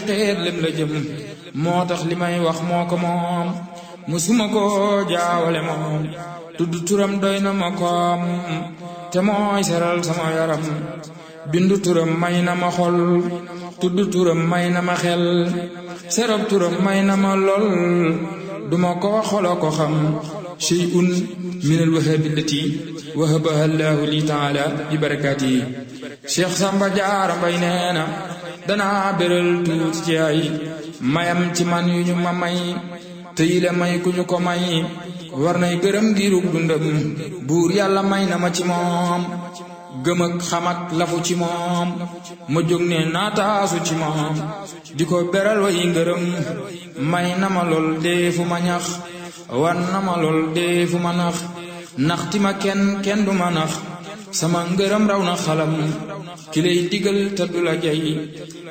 texeet lem la jëm moo tax li may wax moo ko moom musuma ko jaawale moom tudd turam doy na ma koom te mooy seral sama yaram bindu turam may na ma xol tudd turam may na ma xel serab turam may na ma lool duma ko xolo ko xam shay'un min alwahabi allati wahabaha allahu li taala bi barakaatihi cheikh samba jaara mbay nee na danaa béral tuuti ci ay mayam ci man yu ñu ma may te yile may ku ñu ko may war nay gërëm giirug dundam buur yàlla may na ma ci moom gëm ak xam ak lafu ci moom ma jóg ne naataasu ci moom di ko beral way ngërëm may na ma lool dee fu ma ñax war na ma lool dee fu ma nax naxti ma kenn kenn du ma nax sama ngërëm raw na xalam ki lay digal te du la jay